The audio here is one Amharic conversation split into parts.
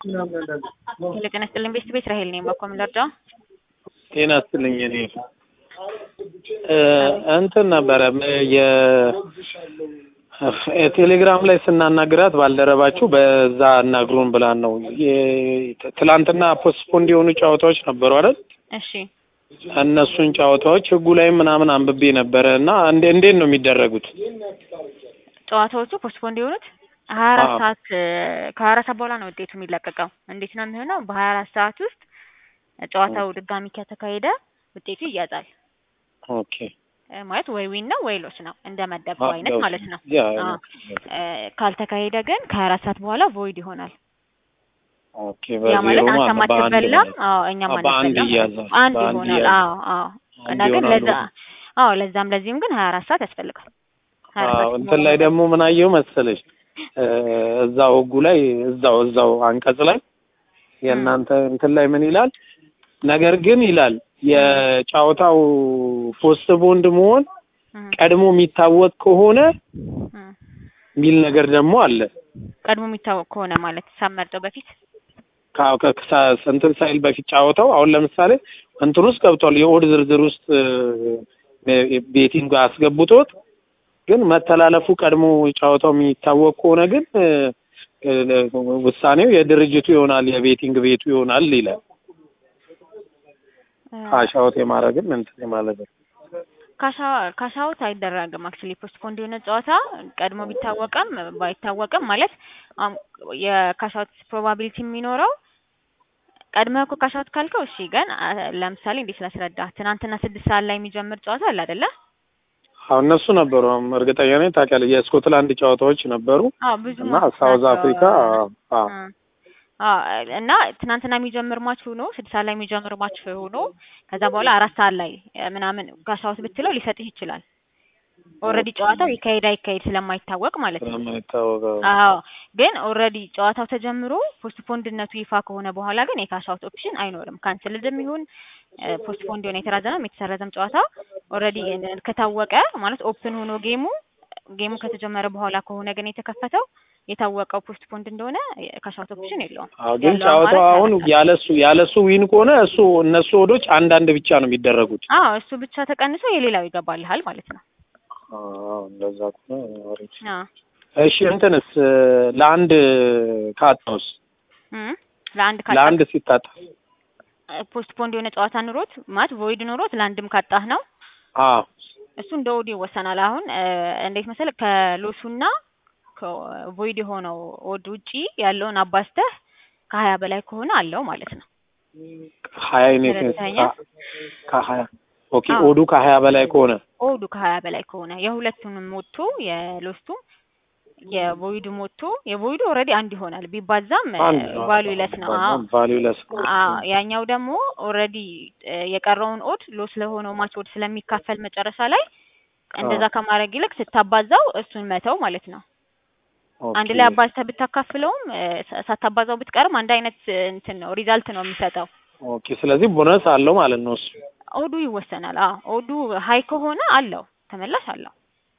ሄሎ ጤና ይስጥልኝ ቤት ቤት ራሄል ነኝ። በኮም ልርዳ? ጤና ይስጥልኝ። እኔ እንትን ነበረ የ ቴሌግራም ላይ ስናናግራት ባልደረባችሁ በዛ አናግሩን ብላን ነው። ትላንትና ፖስትፖንድ የሆኑ ጨዋታዎች ነበሩ አይደል? እሺ እነሱን ጨዋታዎች ህጉ ላይ ምናምን አንብቤ ነበረ እና እንዴ እንዴት ነው የሚደረጉት? ጨዋታዎቹ ፖስትፖንድ የሆኑት ሀያ አራት አዎ። ሰዓት ከሀያ አራት ሰዓት በኋላ ነው ውጤቱ የሚለቀቀው። እንዴት ነው የሚሆነው? በሀያ አራት ሰዓት ውስጥ ጨዋታው ድጋሚ ከተካሄደ ውጤቱ ይያዛል። ኦኬ እ ማለት ወይ ዊን ነው ወይ ሎስ ነው እንደ መደበው አይነት ማለት ነው። ያ አዎ። እ ካልተካሄደ ግን ከሀያ አራት ሰዓት በኋላ ቮይድ ይሆናል። ኦኬ ያ ማለት በዜሮ አንተ ማለት በአንድ ማትበላም፣ ማለት አዎ እኛም አዎ፣ በአንድ አንበላም። ይያዛል። አንድ በአንድ ይሆናል። ይያዛል። አዎ አዎ። እና አንድ ግን ይሆናሉ። ለዛ አዎ ለዛም ለዚህም ግን ሀያ አራት ሰዓት ያስፈልጋል። ሀያ አራት አዎ ሰዓት እንትን ላይ ደግሞ ምን አየሁ መሰለሽ እ እዛው ህጉ ላይ እዛው እዛው አንቀጽ ላይ የእናንተ እንትን ላይ ምን ይላል? ነገር ግን ይላል የጨዋታው ፖስት ቦንድ መሆን እም፣ ቀድሞ የሚታወቅ ከሆነ እም። የሚል ነገር ደግሞ አለ። ቀድሞ የሚታወቅ ከሆነ ማለት ሳመርጠው በፊት ከ- ከ- ከ- እንትን ሳይል በፊት ጨዋታው አሁን ለምሳሌ እንትን ውስጥ ገብቷል የኦድ ዝርዝር ውስጥ እ፣ ቤቲንግ አስገብቶት ግን መተላለፉ ቀድሞ ጨዋታው የሚታወቅ ከሆነ ግን እ፣ እ፣ ውሳኔው የድርጅቱ ይሆናል የቤቲንግ ቤቱ ይሆናል ይላል። እ፣ ካሻውት የማድረግም እንትን ማለት ነው። ካሻ ካሻውት አይደረግም። አክቹሊ ፖስትፖንድ የሆነ ጨዋታ ቀድሞ ቢታወቅም ባይታወቅም ማለት አም የካሻውት ፕሮባቢሊቲ የሚኖረው ቀድመህ እኮ ካሻውት ካልከው እሺ። ግን አ፣ ለምሳሌ እንዴት ላስረዳ? ትናንትና ስድስት ሰዓት ላይ የሚጀምር ጨዋታ አለ አይደለ? አሁን እነሱ ነበሩ አሁን እርግጠኛ ነኝ ታውቂያለሽ፣ የስኮትላንድ ጨዋታዎች ነበሩ አዎ ብዙ እና ማቾች ሳውዝ ናቸው። አፍሪካ አ፣ እ፣ አዎ እና ትናንትና የሚጀምር ማች ሆኖ ስድስት ሰዓት ላይ የሚጀምር ማች ሆኖ ከዛ በኋላ አራት ሰዓት ላይ እ፣ ምናምን ካሻውት ብትለው ሊሰጥህ ይችላል። ኦልሬዲ ጨዋታው ይካሄድ አይካሄድ ስለማይታወቅ ማለት ነው። ስለማይታወቀው አዎ ግን ኦልሬዲ ጨዋታው ተጀምሮ ፖስትፖንድነቱ ይፋ ከሆነ በኋላ ግን የካሻውት ኦፕሽን አይኖርም። ካንስልድም ይሁን ፖስትፖንድ የሆነ የተራዘመም የተሰረዘም ጨዋታ ኦልሬዲ ከታወቀ ማለት ኦፕን ሆኖ ጌሙ ጌሙ ከተጀመረ በኋላ ከሆነ ግን የተከፈተው የታወቀው ፖስትፖንድ እንደሆነ ካሻውት ኦፕሽን የለውም። አዎ ግን ያለው ጨዋታው አማራጭ አሁን ያመጣል። ያለሱ ያለሱ ዊን ከሆነ እሱ እነሱ ወዶች አንዳንድ ብቻ ነው የሚደረጉት። አዎ እሱ ብቻ ተቀንሶ የሌላው ይገባልሃል ማለት ነው። አዎ እንደዛ ከሆነ አሪፍ። አዎ እሺ እንትንስ ለአንድ ካጣውስ እም ለአንድ ካጣ ለአንድ ሲታጣ ፖስትፖንድ የሆነ ጨዋታ ኑሮት ማለት ቮይድ ኑሮት ለአንድም ካጣህ ነው አዎ እሱ እንደ ኦድ ይወሰናል። አሁን እ፣ እንዴት መሰለህ ከሎሱና ከቮይድ የሆነው ኦድ ውጪ ያለውን አባዝተህ ከሀያ በላይ ከሆነ አለው ማለት ነው። ሀያ ኔት ተረድተኸኛል? ከሀያ ኦኬ አዎ። ኦዱ ከሀያ በላይ ከሆነ ኦዱ ከሀያ በላይ ከሆነ የሁለቱንም ሞቶ የሎስቱም የቮይዱም ሞቶ የቮይዱ ኦልሬዲ አንድ ይሆናል ቢባዛም አንድ ቫሉ ይለስ ነው። አዎ ቫሉለስ አዎ ያኛው ደግሞ ኦልሬዲ የቀረውን ኦድ ሎስ ለሆነው ማች ኦድ ስለሚካፈል መጨረሻ ላይ እንደዛ ከማድረግ ይልቅ ስታባዛው እሱን መተው ማለት ነው። አንድ ላይ አባዝተህ ብታካፍለውም እ፣ ሳ- ሳታባዛው ብትቀርም አንድ አይነት እ፣ እንትን ነው ሪዛልት ነው የሚሰጠው። ኦኬ ስለዚህ ቦነስ አለው ማለት ነው እሱ ኦዱ ይወሰናል። አዎ ኦዱ ሀይ ከሆነ አለው ተመላሽ አለው።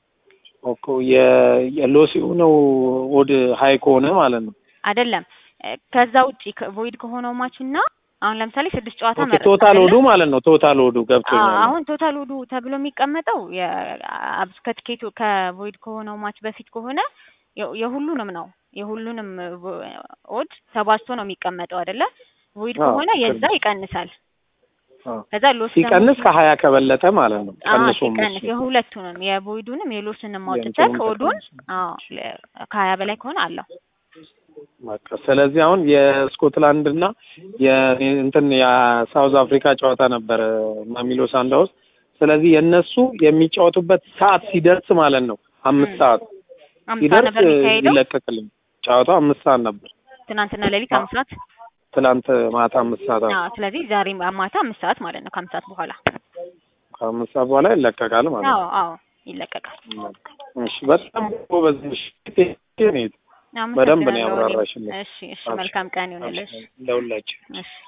ኦኬ የ የሎስ የሆነው ኦድ ሀይ ከሆነ ማለት ነው አይደለም እ፣ ከዛ ውጪ ቮይድ ከሆነው ማች እና አሁን ለምሳሌ ስድስት ጨዋታ ኦኬ መረጥክ ቶታል አይደለ? ኦዱ ማለት ነው ቶታል ኦዱ አዎ ገብቶኛል አሁን ቶታል ኦዱ ተብሎ የሚቀመጠው የአብስ ከትኬቱ ከቮይድ ከሆነው ማች በፊት ከሆነ የ- የሁሉንም ነው የሁሉንም ቮ- ኦድ ተባዝቶ ነው የሚቀመጠው አይደለ? ቮይድ አዎ፣ ከሆነ የዛ ትክክል። ይቀንሳል። አዎ። ከዛ ሎስ ሲቀንስ ከሀያ ከበለጠ ማለት ነው አዎ ቀንሶም ሲቀንስ እሱ የሁለቱንም የቮይዱንም የሎስንም አውጥተህ የእንትኑን ኦዱን ተቀንሶ። አዎ ለ- ከሀያ በላይ ከሆነ አለው። በቃ ስለዚህ አሁን የስኮትላንድ እና የእንትን የሳውዝ አፍሪካ ጨዋታ ነበረ ማሚሎ ሳንዳውስ። ስለዚህ የእነሱ የሚጫወቱበት ሰዓት ሲደርስ ማለት ነው አምስት ም። ሰዓት አምሳ ሲደርስ ነበር የሚካሄደው ይለቀቅልኝ። ጨዋታው አምስት ሰዓት ነበር ትናንትና ሌሊት አምስት ሰዓት። ትናንት ማታ አምስት ሰዓት አዎ። አዎ ስለዚህ ዛሬ ማታ አምስት ሰዓት ማለት ነው ከአምስት ሰዓት በኋላ ከአምስት ሰዓት በኋላ ይለቀቃል ማለት አዎ ነው። አዎ ይለቀቃል። እሺ በጣም ጎበዝ ነሽ። በደንብ ነው አመሰግናለሁ እኔም። ያብራራሽልኝ። እሺ እሺ መልካም ቀን ይሁንልሽ። ለሁላችን እሺ